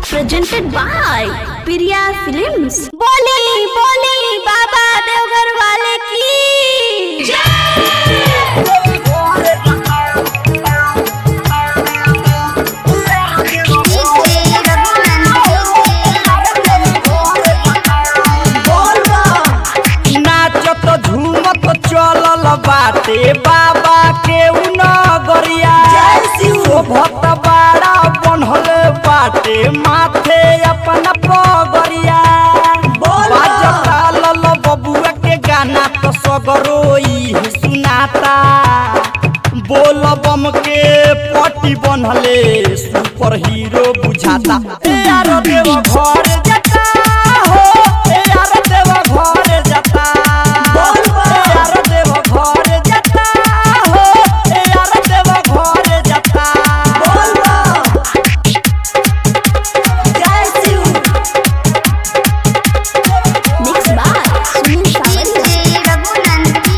presented by Priya Films. बोली बोली बाबा देवघर वाले की नाचत झूमत चलल बाटे बाबा के नगरिया शोभत बाड़ा बनल बाटे माथे अपन पगरिया बाजता लल बबुआ के गाना तो सगरोई सुनाता बोल बम के पटी बनले सुपर हीरो बुझाता ए यार देव घर जाता हो ए यार देव घर जाता ए यार देव घर जाता हो ए यार देव घर जाता Mixed by Sunil Sawariya.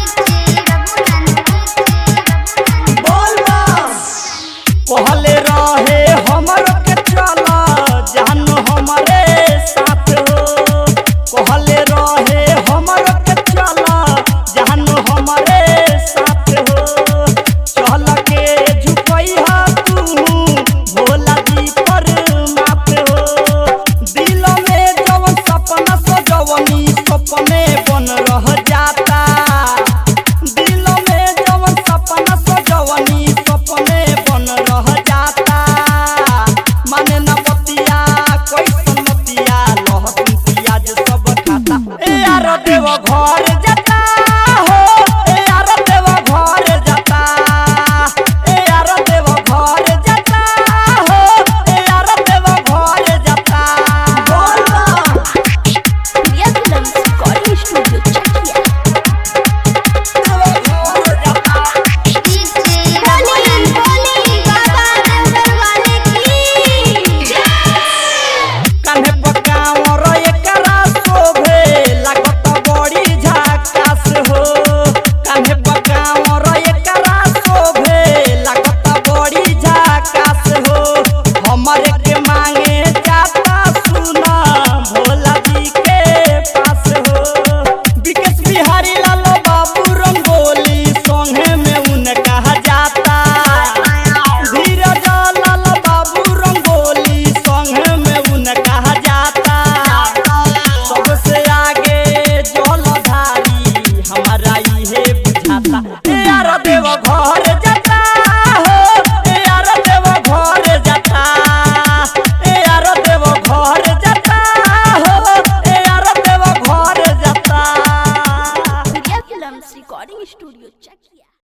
कहले रहे हमर के चल जानू हमरे साथ हो कहले रहे हमर के चल जानू हमरे साथ हो चल के झुकैहा तू भोला जी पर माथ हो दिल में जवन सपना सजवनी सपने बन रह जाता दिल में जवन सपना सजवनी सपने बन रह जाता माने न बतिया कैसन मतिया लहसुन प्याज सब खाता ए यार देव घर जाता हो ए यार देव घर जाता ए यार देव घर जाता हो ए यार देव घर जाता Priya Films Recording Studio, Chakia. बोली बोली बाबा देवघर वाले की कान्हे पकावर एकरा शोभे लागत बड़ी झकास हो कान्हे पकावर एकरा शोभे लागत बड़ी झकास हो हमरे के मांगे जाता सुना भोला जी के पास हो विकेश बिहारी लाल बाबू रंगोली संगे में उनका जाता धीरज लाल बाबू रंगोली संगे में उनका जाता सबसे आगे जलधारी हमारा इहे बुझाता ए यार देव घर जाता हो ए यार देव घर जाता ए यार देव घर जाता हो ए यार देव घर जाता Priya Films Recording Studio, Chakia.